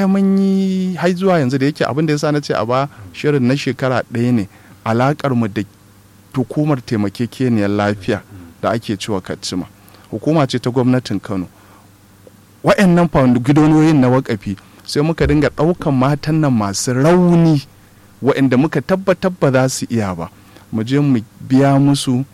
baya mun yi har zuwa yanzu da yake abin da yasa na ce a ba shirin na shekara ɗaya ne alakar mu da hukumar taimakekeniyar lafiya da ake cewa kacima hukuma ce ta gwamnatin kano wa'annan gidonoyin na wakafi sai muka dinga ɗaukan matan nan masu rauni wa'anda muka tabbatar ba za su iya ba mu je mu biya musu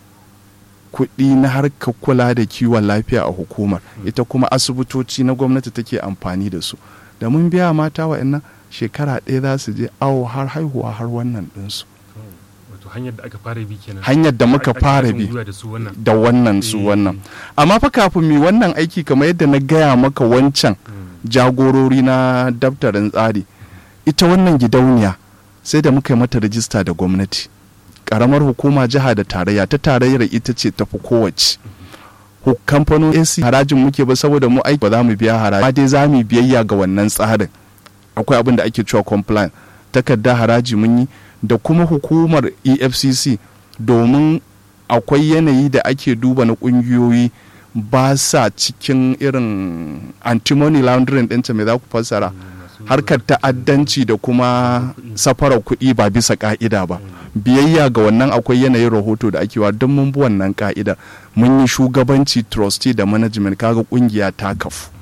kuɗi na harkar kula da kiwon lafiya a hukumar ita kuma asibitoci na gwamnati take amfani da su da mun biya mata wa'annan shekara ɗaya za su je awo har haihuwa har wannan ɗinsu hanyar da aka fara bi kenan hanyar da muka fara bi da wannan su wannan amma fa kafin mi wannan aiki kamar yadda na gaya maka wancan jagorori na daftarin tsari ita wannan gidauniya sai da muka yi mata rijista da gwamnati karamar hukuma jiha da tarayya ta tarayyar ita ce tafi kowace kamfanin ac harajin muke ba saboda mu aiki ba za mu biya haraji ba dai za mu biyayya ga wannan tsarin akwai abin da ake cewa compliant takarda haraji mun yi da kuma hukumar efcc domin akwai yanayi da ake duba na kungiyoyi ba sa cikin irin antimony laundering ɗinta mai za ku fassara harkar ta'addanci da kuma safarar kuɗi ba bisa ka'ida ba biyayya ga wannan akwai yanayin rahoto da ake wa don mun bi wannan ka'idar mun yi shugabanci trustee da management kaga kungiya ta kafu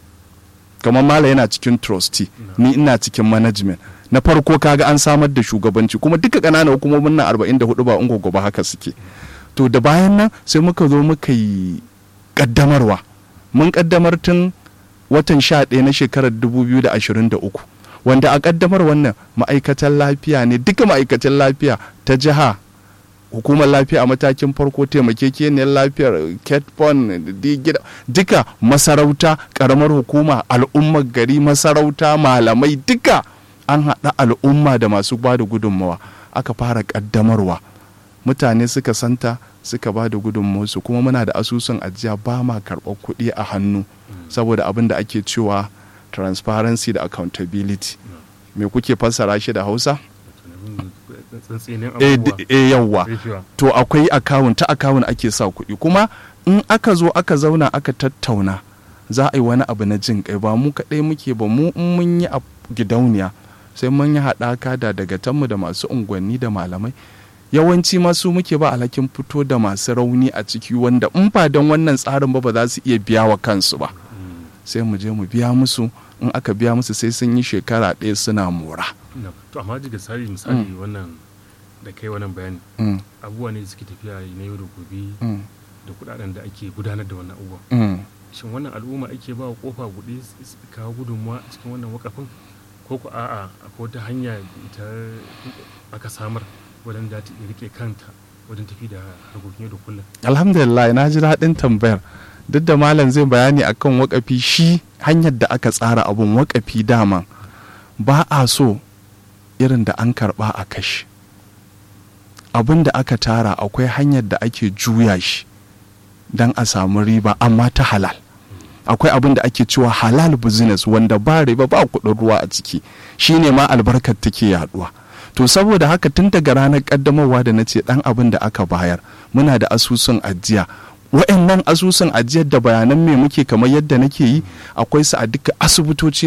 kamar mala yana cikin trustee ni ina cikin management na farko kaga an samar da shugabanci kuma duka ƙananan hukumomin nan 44 ba ungo ba haka suke to da bayan nan sai muka zo muka yi ƙaddamarwa mun ƙaddamar tun watan 11 na shekarar 2023 wanda a ƙaddamar wannan ma'aikatan lafiya ne duka ma'aikatan lafiya ta jiha hukumar lafiya a matakin farko taimakekeniyar lafiyar ketpon duka masarauta ƙaramar hukuma al'ummar gari masarauta malamai duka an haɗa al'umma da masu ba da gudunmawa aka fara ƙaddamarwa mutane suka santa suka ba da gudunmawarsu kuma muna da asusun ajiya ba ma karɓar kuɗi a hannu saboda abin da ake cewa transparency da accountability me kuke fassara shi da hausa e yawwa to akwai akawun ta akawun ake sa kuɗi kuma in aka zo aka zauna aka tattauna za a yi wani abu na jin kai ba mu kaɗai muke ba mu in mun yi a gidauniya sai mun yi haɗaka da dagatanmu da masu unguwanni da malamai yawanci masu muke ba alhakin fito da masu rauni a ciki wanda in ba don wannan tsarin ba ba za su iya biya wa kansu ba sai mu je mu biya musu in aka biya musu sai sun yi shekara ɗaya suna mora to amma jiga sari misali wannan da kai wannan bayani abubuwa ne suke tafiya na yau da gobe da kudaden da ake gudanar da wannan abubuwa shin wannan al'umma ake ba wa kofa buɗe kawo gudunmuwa a cikin wannan wakafin ko ku a'a akwai wata hanya ita aka samar wajen da ta rike kanta wajen tafi da harkokin yau da kullum alhamdulillah na ji daɗin tambayar duk da malam zai bayani akan wakafi shi hanyar da aka tsara abun wakafi dama ba a so irin da an karba a kashi abin da aka tara akwai hanyar da ake juya shi don a samu riba amma ta halal akwai abin da ake cewa halal business wanda ba riba ba kuɗin ruwa a ciki shine ma albarkar take yaduwa to saboda haka tun daga ranar kaddamarwa da na ce dan abin da aka bayar muna da asusun ajiya wa'annan asusun ajiyar da bayanan me muke kamar yadda nake yi akwai su a duka asibitoci